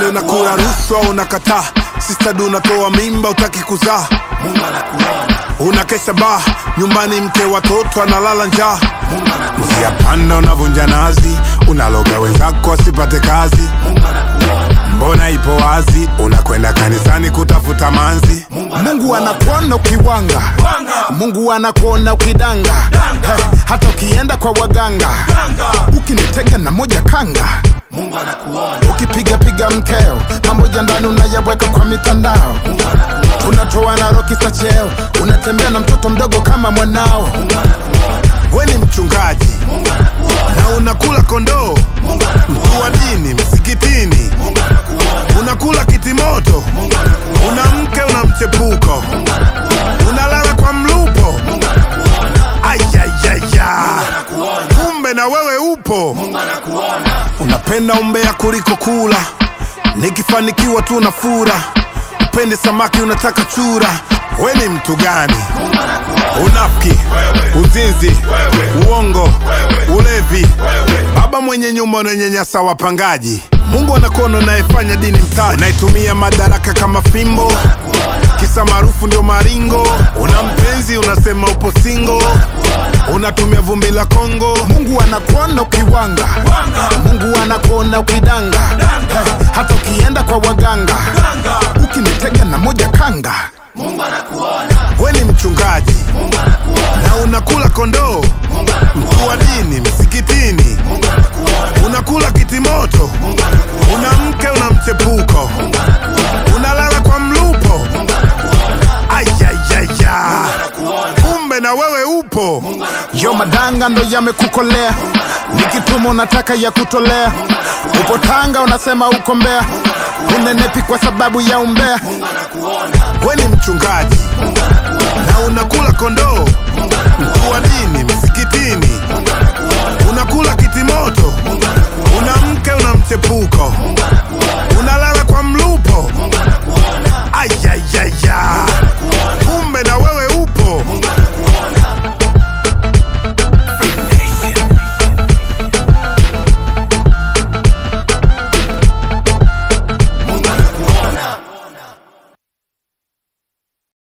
Kwani unakula rushwa unakataa? Sister du unatoa mimba utaki kuzaa, Mungu anakuona, unakesha baa nyumbani, mke watoto analala njaa. Mungu anakuona, Usiapanda unavunja nazi, unaloga wenzako wasipate kazi. Mungu anakuona, Mbona ipo wazi, unakwenda kanisani kutafuta manzi. Mungu anakuona ukiwanga, Mungu anakuona ukidanga, Eh, hata ukienda kwa waganga, ukinitega na moja kanga, Mungu anakuona, ukipiga piga mkeo, pamoja ndani unayaweka kwa mitandao, Mungu anakuona, unatoa na roki za cheo, unatembea na mtoto mdogo kama mwanao. Mungu anakuona, We ni mchungaji Mungu anakuona, na unakula kondoo, Mungu anakuona, mkuu wa dini msikitini, Mungu anakuona, unakula kitimoto, Mungu anakuona, una mke una mchepuko, unalala kwa mlupo. Mungu anakuona, Ayayaya, anakuona, kumbe na wewe upo. Mungu anakuona, Unapenda umbea kuliko kula, nikifanikiwa tu na fura. Upende samaki unataka chura, we ni mtu gani? Mungu anakuona, Unafiki, uzinzi, uongo, ulevi, baba mwenye nyumba unanyanyasa wapangaji. Mungu anakuona unayefanya dini mtaji, unaitumia madaraka kama fimbo, kisa maarufu ndio maringo. Una mpenzi unasema upo singo, unatumia vumbi la Kongo. Mungu anakuona ukiwanga, Mungu anakuona ukidanga, Eh, hata ukienda kwa waganga, ukinitega na moja kanga. Mungu anakuona, We ni mchungaji Mungu anakuona, na unakula kondoo, Mungu anakuona, mkuu wa dini msikitini, Mungu anakuona, unakula kitimoto, Mungu anakuona, una mke una mchepuko, Mungu anakuona, unalala kwa mlupo. Mungu anakuona, Ayayaya, anakuona, kumbe na wewe upo. Yo madanga ndo yamekukolea, nikituma unataka ya kutolea. Upo Tanga unasema uko Mbeya, unenepi kwa sababu ya umbea. Mungu anakuona, We ni mchungaji Mungu anakuona, na unakula kondoo, Mungu anakuona,